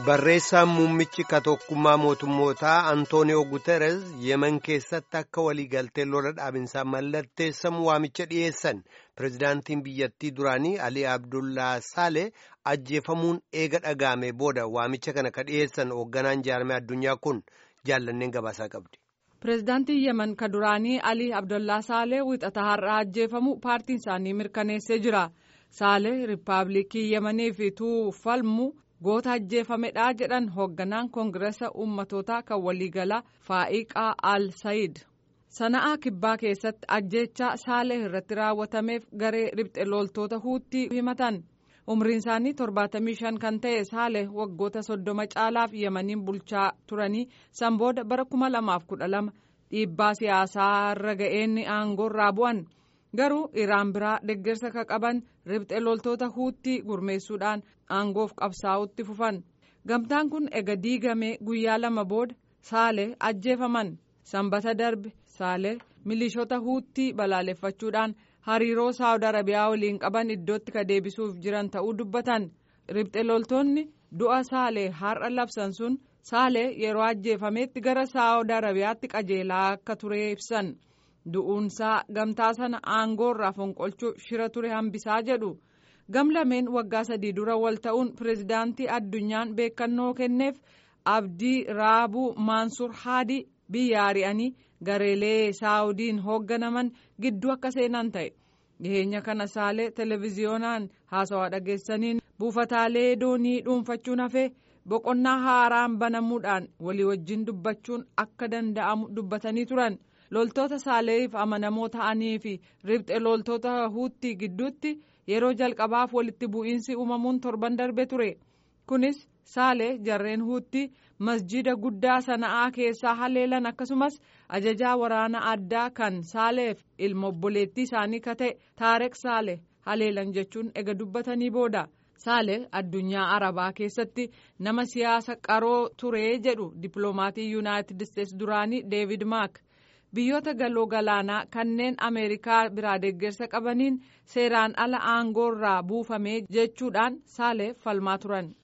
Barreessaan muummichi tokkummaa mootummootaa Antooniyoo Guterres yemen keessatti akka waliigaltee lola dhaabinsaa mallatteessamu waamicha dhiyeessan pirezidaantiin biyyattii duraanii Alii Abdullaa Saale ajjeefamuun eega dhaga'ame booda waamicha kana ka dhiyeessan hoogganaan jaarmee addunyaa kun jaallanneen gabaasaa qabdi. Pireezidaantiin Yemen ka duraanii Alii Abdullaa Saalee wixata har'aa ajjeefamu paartiin isaanii mirkaneessee jira. Saalee Riippaabilikii Yemeniif ituu falmu goota ajjeefamedha jedhan hoogganaan koongiresa uummatootaa kan waliigalaa Faa'iqaa Al Sayid. Sana'aa kibbaa keessatti ajjeechaa Saalee irratti raawwatameef garee ribxe loltoota huutii himatan. umriin isaanii 75 kan ta'e Saalee waggoota soddoma caalaaf yemaniin bulchaa turanii san booda bara 2012 dhiibbaa siyaasaa irra ga'een aangoorraa bu'an garuu iraan biraa deeggarsa ka qaban ribxe loltoota huutii gurmeessuudhaan aangoof qabsaa'utti fufan gamtaan kun ega diigamee guyyaa lama booda Saalee ajjeefaman sanbata darbe Saalee milishoota huutii balaaleffachuudhaan. hariiroo saawud arabiyaa waliin qaban iddootti ka deebisuuf jiran ta'uu dubbatan ribxe loltoonni du'a saalee har'a labsan sun saalee yeroo ajjeefametti gara saawud arabiyaatti qajeelaa akka ture ibsan du'uunsaa gamtaa sana aangoorraa fonqolchuuf shira ture hambisaa jedhu gamlameen waggaa sadii dura wal ta'uun pireezidaantii addunyaan beekannoo kenneef abdii raabuu maansur haadii biyya ari'anii gareelee saawudiin hoogganaman gidduu akka seenan ta'e dhiheenya kana saalee televiziyoonaan haasawaa dhageessaniin buufataalee doonii dhuunfachuun hafee boqonnaa haaraan banamuudhaan walii wajjin dubbachuun akka danda'amu dubbatanii turan loltoota saaleef amanamoo ta'anii fi ribxe loltoota huutii gidduutti yeroo jalqabaaf walitti bu'iinsi uumamuun torban darbe ture kunis saalee jarreen huutii masjida guddaa sana'aa keessaa haleelan akkasumas ajajaa waraana addaa kan saaleef ilma obboleettii isaanii ka ta'e taareq saale haleelan jechuun ega dubbatanii booda saale addunyaa arabaa keessatti nama siyaasa qaroo ture jedhu dippiloomatii yuunaayitid isteetsi duraanii deevid maak biyyoota galoo galaanaa kanneen ameerikaa biraa deeggarsa qabaniin seeraan ala aangoorraa buufame jechuudhaan saaleef falmaa turan.